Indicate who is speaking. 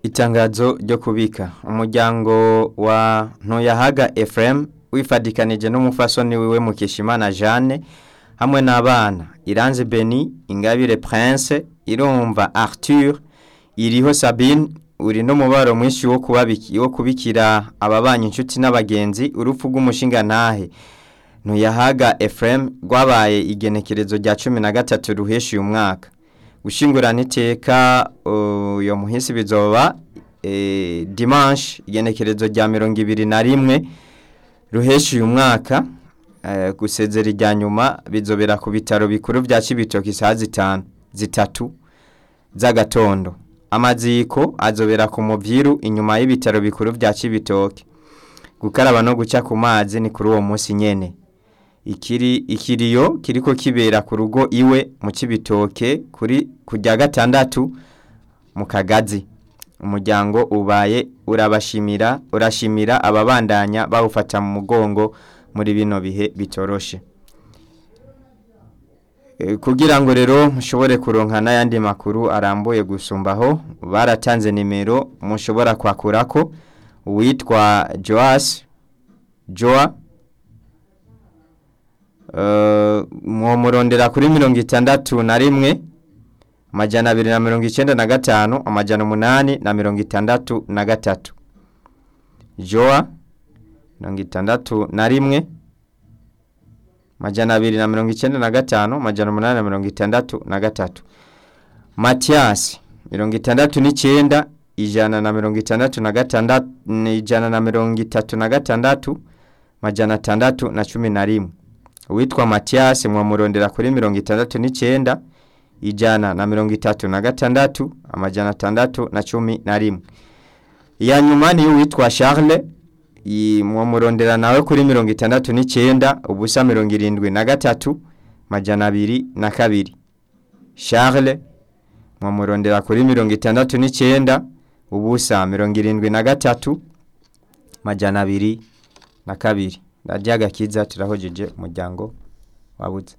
Speaker 1: Itangazo ryo kubika umuryango wa Ntoyahaga Ephraim wifadikanije n'umufasoni wiwe Mukeshimana Jeanne hamwe n'abana Iranze Beni Ingabire Prince Irumva Arthur iriho Sabine uri n'umubaro mwinshi wo kubabiki wo kubikira ababanye inshuti n'abagenzi urupfu rw'umushinga ntahe Ntoyahaga Ephraim rwabaye igenekerezo rya 13 ruheshi uyu mwaka gushingurana iteka uyo muhisi bizoba e, dimanche igenekerezo rya mirongo ibiri na rimwe ruheshi uyu mwaka e, gusezera irya nyuma bizobera ku bitaro bikuru vya Cibitoke isaha zitanu zitatu z'agatondo amaziko azobera ku muvyiru inyuma y'ibitaro bikuru vya Cibitoke gukaraba no guca ku mazi ni kuri uwo munsi nyene ikiri ikiriyo kiriko kibera ku rugo iwe mu Cibitoke kuri kujya gatandatu mu kagazi umuryango ubaye urabashimira urashimira ababandanya bawufata mu mugongo muri bino bihe bitoroshe e, kugira ngo rero mushobore kuronka n'ayandi makuru arambuye gusumbaho baratanze nimero mushobora kwakurako uwitwa Joas Joa mwomurondera kuri mirongo itandatu na rimwe amajana abiri na mirongo icyenda na gatanu amajana umunani na mirongo itandatu na gatatu joa mirongo itandatu na rimwe amajana abiri na mirongo icyenda na gatanu amajana umunani na mirongo itandatu na gatatu matiyasi mirongo itandatu n'icyenda ijana na mirongo itandatu na gatandatu ijana na mirongo itatu na gatandatu amajana atandatu na cumi na rimwe uwitwa Mathias mwamurondera kuri mirongo itandatu n'icyenda ijana na mirongo itatu na gatandatu amajana atandatu na cumi na rimwe iya nyuma ni uwitwa Charles mwamurondera nawe kuri mirongo itandatu n'icyenda ubusa mirongo irindwi na gatatu amajana abiri na kabiri Charles mwamurondera kuri mirongo itandatu n'icyenda ubusa mirongo irindwi na gatatu amajana abiri na kabiri radiyo agakiza turahojeje umuryango wabuze